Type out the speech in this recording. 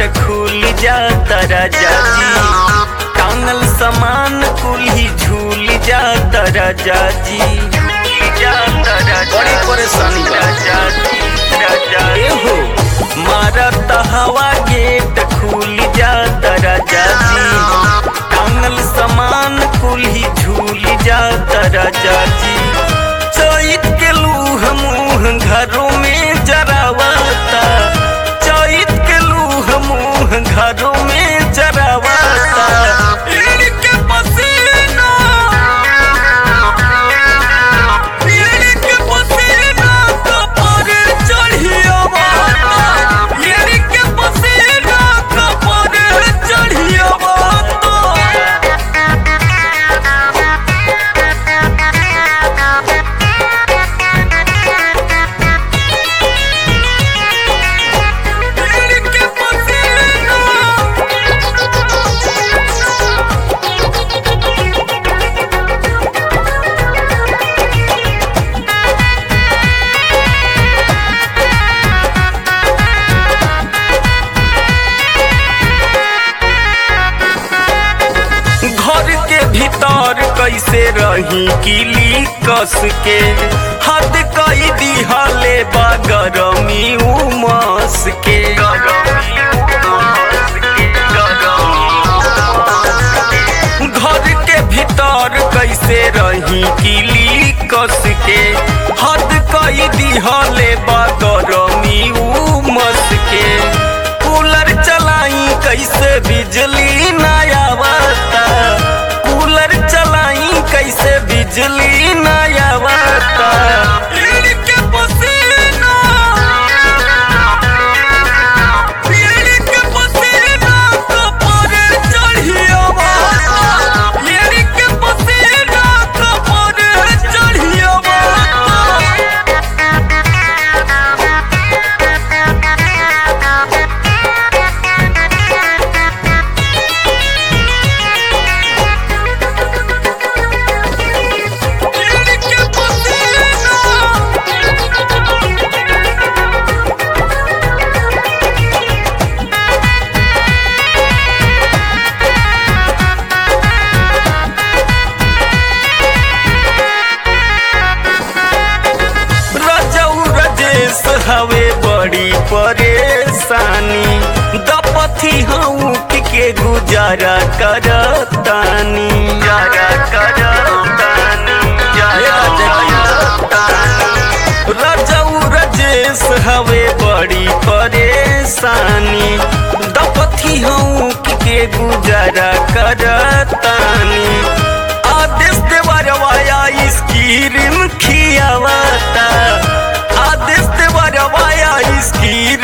gate खुल जाता राजा जी टांगल सामान कुल ही झूल जाता राजा जी जाता राजा बड़ी परेशानी राजा जी राजा ए हो मारत हवा गेट खुल जाता राजा जी टांगल सामान कुल ही झूल जाता राजा जी चैत के लूह मुँह घरों में जरावता चैत के लूह मुँह घरों में जरावता इनके पसीना इनके पसीना कपर चढ़ियावता इनके पसीना कपर चढ़ियावता इनके पसीना घर के भीतर कैसे रही किली कस के हद कई दिहले बा गरमी उमस के घर के भीतर कैसे रही किली कस के हद कई दिहले बा गरमी उमस के कूलर चलाई कैसे बिजली ना आवता कूलर चलाई कैसे बिजली ना आवता इनके पसीना इनके पसीना कपर चढ़ियावता इनके पसीना कपर चढ़ियावता इनके पसीना रजऊ रजेश हवे बड़ी परेशानी दपथी हूँ के गुजारा करतानी गुजारा करतानी रजऊ रजेश हवे बड़ी परेशानी दपथी हूँ के गुजारा करतानी आदेश देवरवाया स्कीरिन खियावता आदेश देवरवाया स्कीर